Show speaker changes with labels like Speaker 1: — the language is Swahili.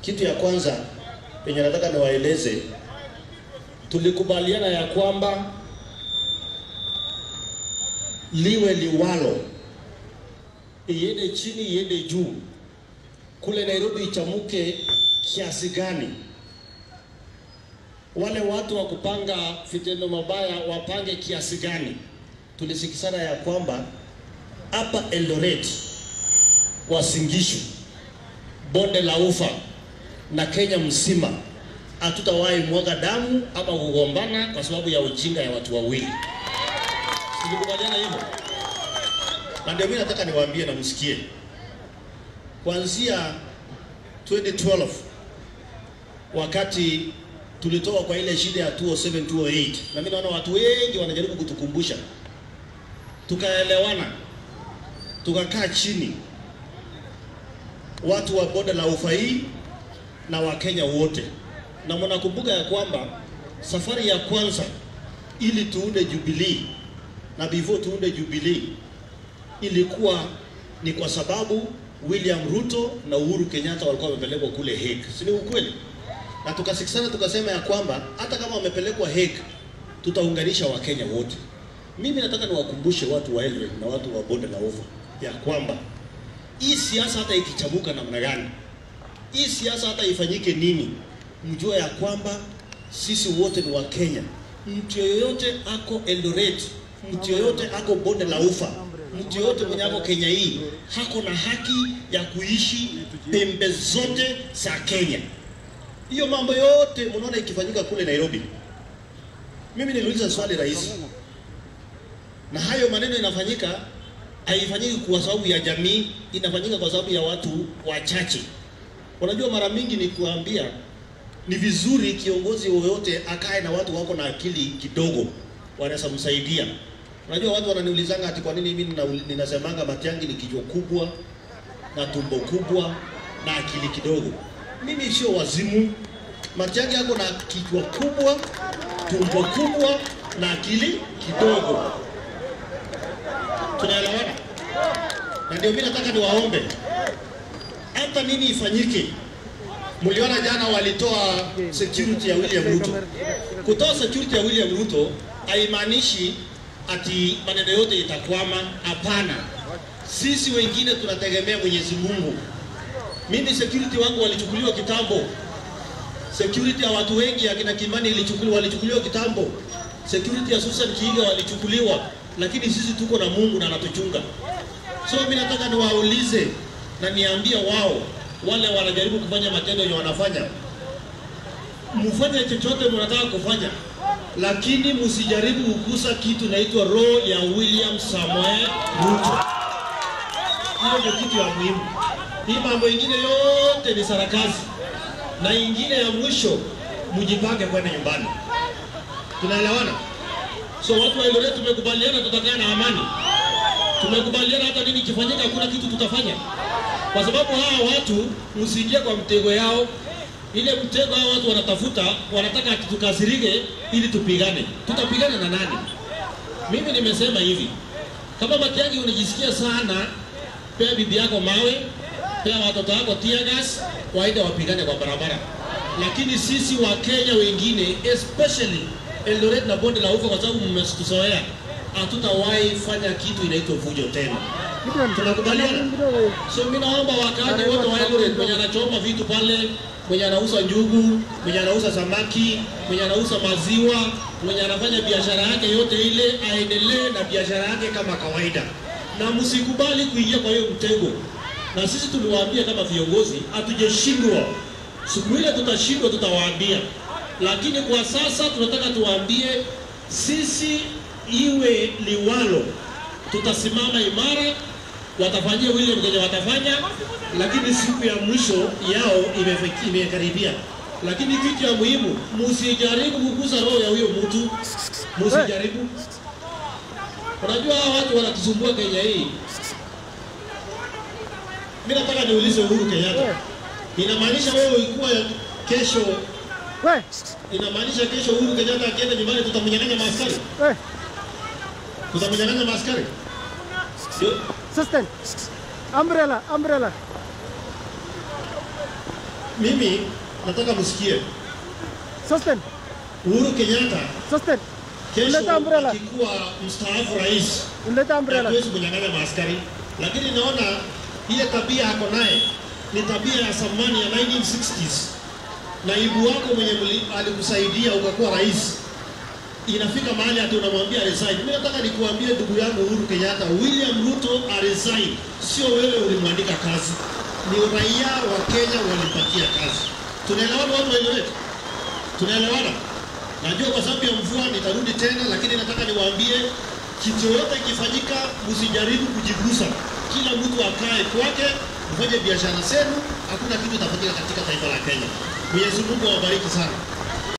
Speaker 1: Kitu ya kwanza yenye nataka niwaeleze, tulikubaliana ya kwamba liwe liwalo, iende chini, iende juu, kule Nairobi ichamuke kiasi gani, wale watu wa kupanga vitendo mabaya wapange kiasi gani. Tulisikizana ya kwamba hapa Eldoret, Uasin Gishu, bonde la Ufa na Kenya mzima hatutawahi mwaga damu ama kugombana kwa sababu ya ujinga ya watu wawili. Tulikubaliana hivyo, na ndio mimi nataka niwaambie na msikie, kuanzia 2012 wakati tulitoka kwa ile shida ya 207 208, na mimi naona watu wengi wanajaribu kutukumbusha, tukaelewana, tukakaa chini, watu wa bonde la Ufa hii na Wakenya wote, na mnakumbuka ya kwamba safari ya kwanza ili tuunde Jubilee na before tuunde Jubilee ilikuwa ni kwa sababu William Ruto na Uhuru Kenyatta walikuwa wamepelekwa kule Hague, si ni ukweli? Na tukasikizana tukasema ya kwamba hata kama wamepelekwa Hague tutaunganisha Wakenya wote. Mimi nataka niwakumbushe watu wa Eldoret na watu wa bonde la Ufa ya kwamba hii siasa hata ikichabuka namna gani, hii siasa hata ifanyike nini, mjue ya kwamba sisi wote ni Wakenya. Mtu yoyote ako Eldoret, mtu yoyote ako bonde la Ufa, mtu yoyote mwenye ako Kenya hii hako na haki ya kuishi pembe zote za Kenya. Hiyo mambo yote mnaona ikifanyika kule Nairobi. Mimi niliuliza swali rahisi, na hayo maneno inafanyika haifanyiki kwa sababu ya jamii, inafanyika kwa sababu ya watu wachache. Unajua, mara mingi ni kuambia ni vizuri kiongozi yoyote akae na watu wako na akili kidogo, wanaweza msaidia. Unajua, watu wananiulizanga ati kwa nini mimi nina- ninasemanga Matiang'i ni kichwa kubwa na tumbo kubwa na akili kidogo. Mimi sio wazimu. Matiang'i yako na kichwa kubwa, tumbo kubwa na akili kidogo. Tunaelewana? Na ndio mimi nataka niwaombe, hata nini ifanyike. Mliona jana walitoa security ya William Ruto. Kutoa security ya William Ruto haimaanishi ati maneno yote itakwama. Hapana, sisi wengine tunategemea Mwenyezi Mungu. Mimi security wangu walichukuliwa kitambo. Security ya watu wengi akina Kimani ilichukuliwa, walichukuliwa kitambo. Security ya Susan Kiiga walichukuliwa, lakini sisi tuko na Mungu na anatuchunga. So mimi nataka niwaulize na niambie wao wale wanajaribu kufanya matendo yenye wanafanya, mfanye chochote mnataka kufanya, lakini msijaribu kugusa kitu inaitwa roho ya William Samoei Ruto. Hiyo ndio kitu ya muhimu. Hii mambo ingine yote ni sarakasi, na ingine ya mwisho, mjipange kwenda nyumbani. Tunaelewana? So watu wa Eldoret tumekubaliana tutakaa na amani, tumekubaliana hata nini kifanyika, hakuna kitu tutafanya, kwa sababu hawa watu msiingie kwa mtego yao. Ile mtego hao watu wanatafuta, wanataka ati tukasirike ili tupigane. Tutapigana na nani? Mimi nimesema hivi, kama Matiang'i unajisikia sana, pea bibi yako mawe, pea watoto wako tear gas, waende wapigane kwa barabara. Lakini sisi wa Kenya wengine especially Eldoret na bonde la Ufa, kwa sababu mmetuzoea, hatutawahi fanya kitu inaitwa vujo tena. Tunakubaliana? So mimi naomba wakaaji wote wa Eldoret, mwenye anachoma vitu pale, mwenye anauza njugu, mwenye anauza samaki, mwenye anauza maziwa, mwenye anafanya biashara yake yote ile, aendelee na biashara yake kama kawaida, na msikubali kuingia kwa hiyo mtego. Na sisi tuliwaambia kama viongozi, hatujashindwa. Siku ile tutashindwa, tutawaambia, lakini kwa sasa tunataka tuwaambie, sisi iwe liwalo, tutasimama imara watafanyia William kenye watafanya, lakini siku ya mwisho yao imefiki- imekaribia. Lakini kitu ya muhimu, msijaribu kugusa roho ya huyo mtu, msijaribu. Unajua hawa watu wanatusumbua Kenya hii. Mimi nataka niulize Uhuru Kenyatta, inamaanisha wewe ulikuwa kesho,
Speaker 2: We,
Speaker 1: inamaanisha kesho Uhuru Kenyatta akienda nyumbani tutamnyang'anya maaskari,
Speaker 2: we,
Speaker 1: tutamnyang'anya maaskari? Ndio
Speaker 2: assistant. Umbrella, umbrella.
Speaker 1: mimi nataka msikie
Speaker 2: Sustain.
Speaker 1: Uhuru Kenyatta
Speaker 2: Sustain.
Speaker 1: kesho
Speaker 2: Leta umbrella.
Speaker 1: akikuwa mstaafu rais
Speaker 2: Unaleta umbrella.
Speaker 1: hatuwezi kunyang'anya maaskari, lakini naona ile tabia ako naye ni tabia ya zamani ya 1960s. Naibu wako mwenye mli- alikusaidia ukakuwa rais, inafika mahali hata unamwambia resign. Mimi nataka nikuambie ndugu yangu Uhuru Kenyatta, William Ruto aresign, sio wewe ulimwandika kazi, ni raia wa Kenya walipatia kazi. Tunaelewana watu waeleweke? Tunaelewana? Najua kwa sababu ya mvua nitarudi tena, lakini nataka niwaambie kitu yoyote ikifanyika, msijaribu kujigusa. Kila mtu akae kwake, mfanye biashara zenu, hakuna kitu itafanyika katika taifa la Kenya. Mwenyezi Mungu awabariki sana.